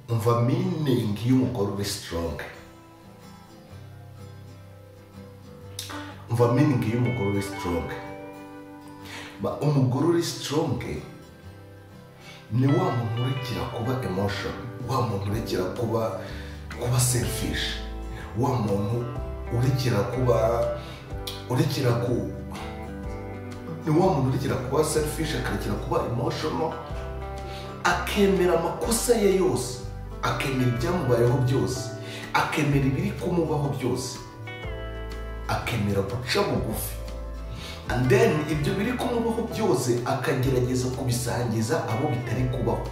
umva miningi y'umugore ube sitoronge umva miningi y'umugore ube sitoronge umugore uri sitoronge ni wa muntu urekera kuba emoshoni wa muntu urekera kuba kuba serifishi wa muntu urekera kuba urekera ku ni wa muntu urekera kuba serifishi akarekera kuba emoshoni akemera amakosa ye yose akemera ibyamubayeho byose akemera ibiri kumubaho byose akemera guca bugufi and then ibyo biri kumubaho byose akagerageza kubisangiza abo bitari kubaho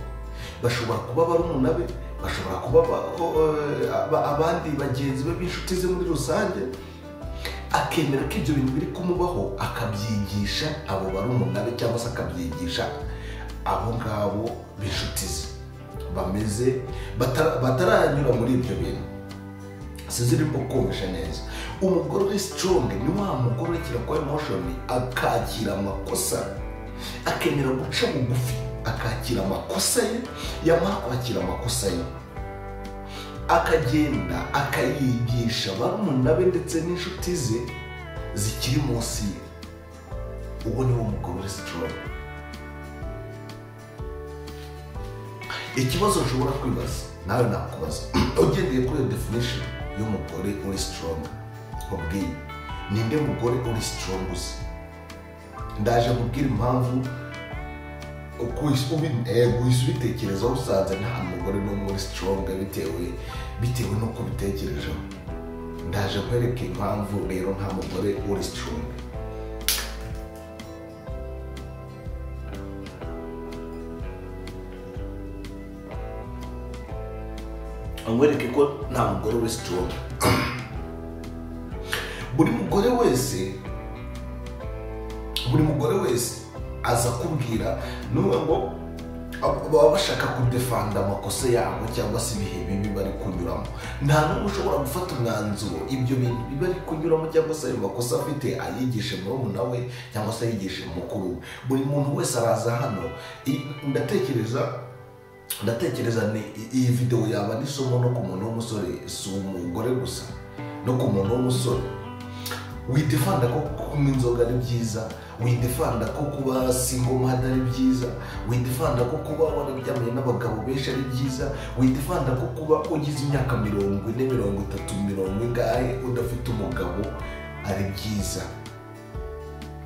bashobora kuba barumuna be bashobora kuba ba- eh, aba- abandi bagenzi be b'inshuti ze muri rusange akemera ko ibyo bintu biri kumubaho akabyigisha abo barumuna be cyangwa se akabyigisha abo ngabo b'inshuti ze bameze batara- bataranyura muri ibyo bintu sinzi irimo kumvisha neza umugore uri sitoronge ni wa mugore urekera kuba emoshoni akakira amakosa akemera guca bugufi akakira amakosa ye yamara kwakira amakosa ye akagenda akayigisha barumuna be ndetse n'inshuti ze zikiri munsi ye uwo ni wo mugore uri sitoronge ikibazo ushobora kwibaza nawe nakubaza ugendeye kuri iyo definition y'umugore uri strong nkubwiye ninde mugore uri strong uzi ndaje kubwira impamvu uko uhise ubi- eh, guhise ubitekerezaho usanze nta mugore n'umwe uri strong bitewe bitewe n'uko ubitekerejeho ndaje kwereka impamvu rero nta mugore uri strong amwereke ko nta mugore uri strong buri mugore wese buri mugore wese aza akubwira n'umwe ngo ab- baba bashaka kudefanda amakosa yabo cyangwa se ibihe bibi bari kunyuramo nta n'umwe ushobora gufata umwanzuro ibyo bintu biba ari kunyuramo cyangwa se ayo makosa afite ayigishe murumuna we cyangwa se ayigishe mukuru we buri muntu wese araza hano i- ndatekereza ndatekereza ni i- iyi videwo yaba n'isomo no ku muntu w'umusore si umugore gusa no ku muntu w'umusore widefanda ko kunywa inzoga ari byiza widefanda ko kuba singomada ari byiza widefanda ko kuba wararyamye n'abagabo benshi ari byiza widefanda ko kuba ugize imyaka mirongo ine mirongo itatu mirongo ingahe udafite umugabo ari byiza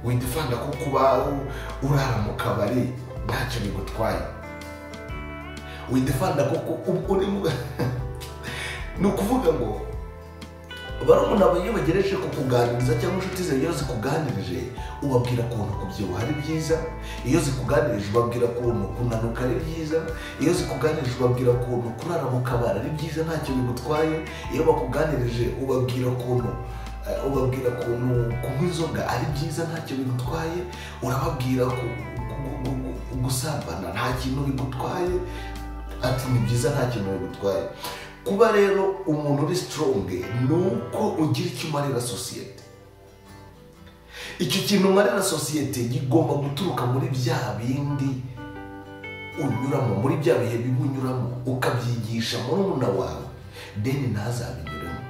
widefanda ko kuba urara mu kabari ntacyo bigutwaye widefanda koko ubwo ni mu- ni ukuvuga ngo barumuna bawe iyo bagereje kukuganiriza cyangwa inshuti zawe iyo zikuganirije ubabwira ukuntu kubyibuha ari byiza iyo zikuganirije ubabwira ukuntu kunanuka ari byiza iyo zikuganirije ubabwira ukuntu kurara mu kabari ari byiza ntacyo bigutwaye iyo bakuganirije ubabwira ukuntu eh, ubabwira ukuntu kunywa inzoga ari byiza ntacyo bigutwaye urababwira ku- gu- gu- gu- gusambana nta kintu bigutwaye ati ni byiza nta kintu bigutwaye kuba rero umuntu uri sitoronge ni uko ugira icyo umarira sosiyete icyo kintu umarira sosiyete gigomba guturuka muri bya bindi unyuramo muri bya bihe bibi unyuramo ukabyigisha murumuna wawe deni ntazabinyuremo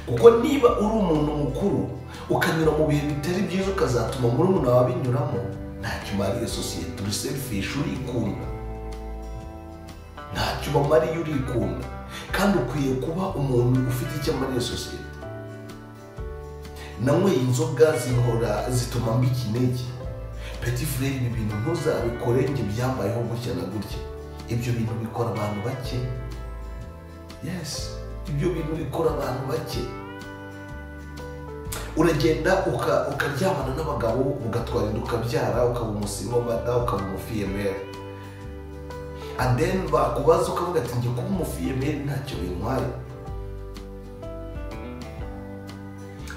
kuko niba uri umuntu mukuru ukanyura mu bihe bitari byiza ukazatuma murumuna wawe abinyuramo ntacyo umariye sosiyete uri serifishi urikunda ntacyo ubamariye urikunda kandi ukwiye kuba umuntu ufite icyo amariye sosiyete nanyweye inzoga zihora zituma mba ikinege peti furere ibi bintu ntuzabikore njye byambayeho gutya na gutya ibyo bintu bikora abantu bake yesi ibyo bintu bikora abantu bake uragenda uka- ukaryamana n'abagabo ugatwara inda ukabyara ukaba umusimamata ukaba umufiyemeri and then bakubaza ukavuga ati njye kuba umufiyemeri ntacyo bintwaye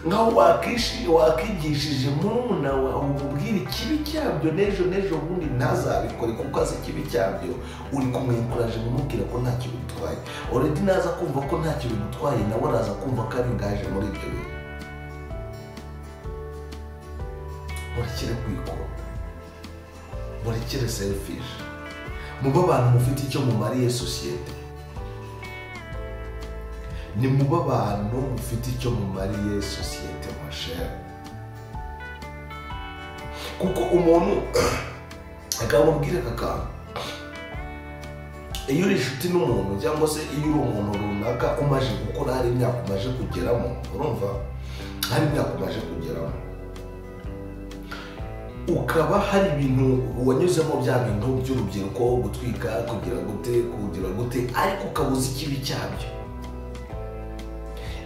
nkaho wakishi- wakigishije murumuna wawe umubwira ikibi cyabyo n'ejo n'ejo bundi ntazabikore kuko azi ikibi cyabyo uri kumwinkuraje umubwira ko ntacyo bitwaye oredi naza kumva ko ntacyo bimutwaye nawe araza kumva ko ari ingaje muri ibyo bintu murekere kwikunda murekere serifishi mube abantu mufite icyo mumariye sosiyete ni mube abantu mufite icyo mumariye sosiyete mashere kuko umuntu akamubwira aka kantu iyo uri inshuti n'umuntu cyangwa se iyo uri umuntu runaka umaze gukora hari imyaka umaze kugeramo urumva hari imyaka umaze kugeramo ukaba hari ibintu wanyuzemo bya bintu by'urubyiruko gutwika kugira gute kugira gute ariko ukabuza ikibi cyabyo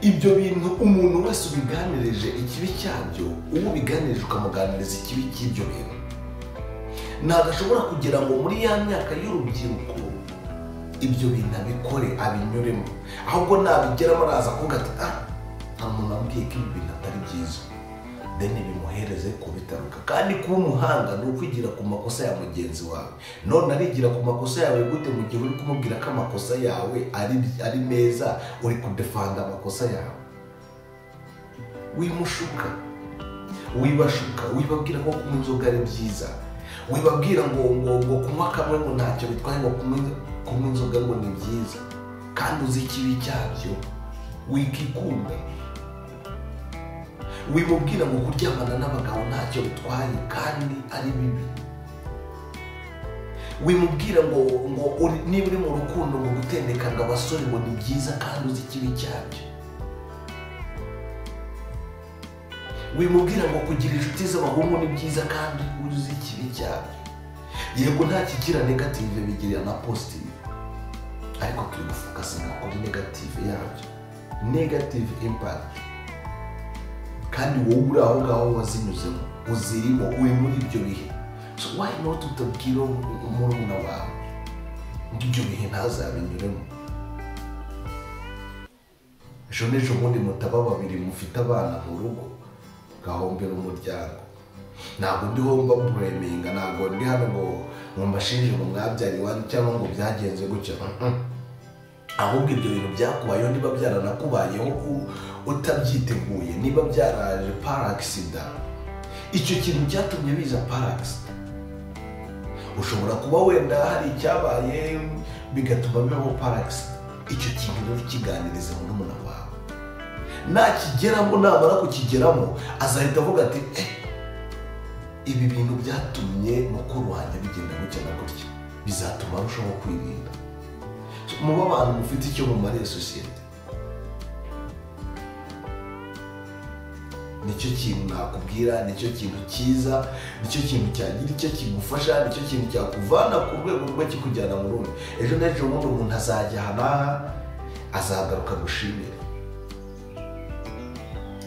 ibyo bintu umuntu wese ubiganirije ikibi cyabyo uwo ubiganirije ukamuganiriza ikibi cy'ibyo bintu ntabwo ashobora kugira ngo muri ya myaka y'urubyiruko ibyo bintu abikore abinyuremo ahubwo nabigeramo araza kuvuga ati ah nta muntu wambwiye ko ibi bintu atari byiza deni bimuhereze kubitaruka kandi kuba umuhanga ni ukwigira ku makosa ya mugenzi wawe none arigira ku makosa yawe gute mu gihe uri kumubwira ko amakosa yawe ari ari meza uri kudefanda amakosa yawe wimushuka wibashuka wibabwira ko kunywa inzoga ari byiza wibabwira ngo ngo ngo kunywa kamwe ngo ntacyo bitwaye ngo kunywa kunywa inzoga ngo ni byiza kandi uzi ikibi cyabyo wikikunda wimubwira ngo kuryamana n'abagabo ntacyo bitwaye kandi ari bibi wimubwira ngo ngo uri- niba uri mu rukundo ngo gutendekanga abasore ngo ni byiza kandi uzi ikibi cyabyo wimubwira ngo kugira inshuti z'abahungu ni byiza kandi uzi ikibi cyabyo yego nta kigira negative bigira na positive ariko turi gufokasinga kuri negative yabyo negative impact kandi wowe uri aho ngaho wazinyuzemo uzirimo uri muri ibyo bihe so why not utabwira murumuna wawe ngo ibyo bihe ntazabinyuremo ejo n'ejo bundi mutaba babiri mufite abana mu rugo gahombera umuryango ntabwo ndiho mba bureminga ntabwo ndi hano ngo ngo mbashinje ngo mwabyara iwanyu cyangwa ngo byagenze gutya Mhm. ahubwo ibyo bintu byakubayeho niba byaranakubayeho u- utabyiteguye niba byaraje paragisida icyo kintu cyatumye biza paragisida ushobora kuba wenda hari icyabaye bigatuma bibaho paragisida icyo kintu rero kiganiriza murumuna wawe nakigeramo namara kukigeramo azahita avuga ati eh ibi bintu byatumye mukuru wanjye bigenda gutya na gutya bizatuma arushaho kwirinda muba abantu mufite icyo mumariye sosiyete nicyo kintu nakubwira nicyo kintu cyiza nicyo kintu cyagira icyo kigufasha nicyo kintu cyakuvana ku rwego rumwe kikujyana mu rundi ejo n'ejo bundi umuntu azajya aha n'aha azagaruka agushimire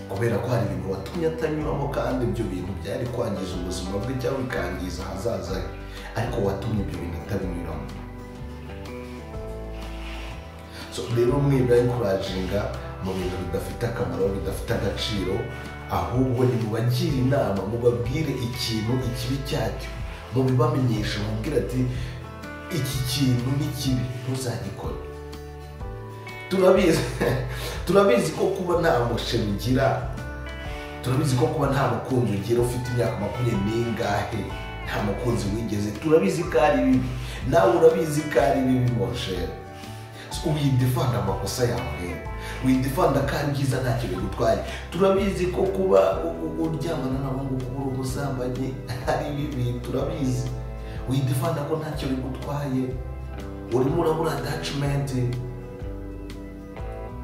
kubera ko hari ibintu watumye atanyuramo kandi ibyo bintu byari kwangiza ubuzima bwe cyangwa bikangiza ahazaza he ariko watumye ibyo bintu atabinyuramo so rero mwibura encouraging mu bintu bidafite akamaro bidafite agaciro ahubwo nimubagire inama mubabwire ikintu ikibi cyacyo mubibamenyesha mubwire ati iki kintu ni kibi ntuzagikore turabizi turabizi ko kuba nta musheri ugira turabizi ko kuba nta mukunzi ugira ufite imyaka makumyabiri n'ingahe nta mukunzi wigeze turabizi ko ari bibi nawe urabizi ko ari bibi monsheri windifanda amakosa yawe windifanda ko ari byiza ntacyo bigutwaye turabizi ko kuba u- u- uryamana n'abahungu kubura ubusambanyi ari bibi turabizi windifanda ko ntacyo bigutwaye urimo urabura atacimenti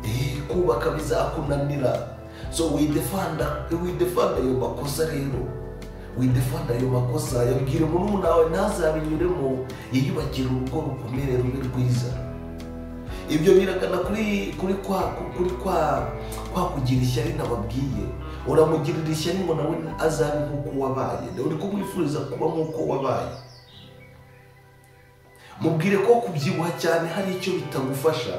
Eh, kubaka bizakunanira so widefanda widefanda ayo makosa rero widefanda ayo makosa yabwira murumuna wawe ntazabinyuremo yiyubakira urugo rukomere rube rwiza ibyo biragana kuri kuri kwa kuri kwa kwa kugira ishyari nababwiye uramugirira ishyari ngo nawe azabe nk'uko wabaye uri kumwifuriza kuba nk'uko wabaye mubwire ko kubyibuha cyane hari icyo bitagufasha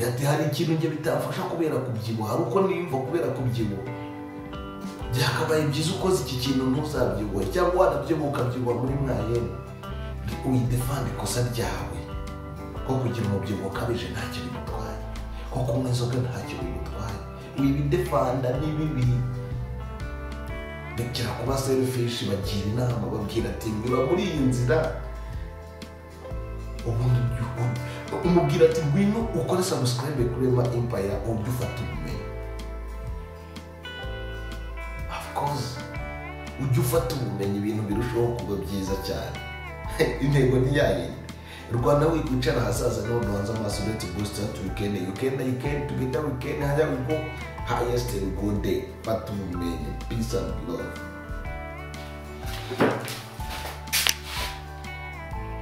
ati hari ikintu njye bitamfasha kubera kubyibuha hari uko niyumva kubera kubyibuha byakabaye byiza ukoze iki kintu ntuzabyibuhe cyangwa wanabyibuha ukabyibuha muri mwayene windefanda ikosa ryawe ko kugira umubyibuho ukabije ntacyo bigutwaye ko kunywa inzoga ntacyo bigutwaye wibidefanda ni bibi bikira kuba serifishi bagira inama babwira ati nyura muri iyi nzira ubundi umubwira ati ngwino ukore sabusikarayibe kuri ema empaya uburyo ufata ubumenyi of course ujya ufata ubumenyi ibintu birushaho kuba byiza cyane intego ni yayindi rwanda we kwicara ahazaza niho duhanze amaso uretse boost hati wikende yukenda yukenda tugenda wikende hajya ubwo highest and good day fata ubumenyi peace and love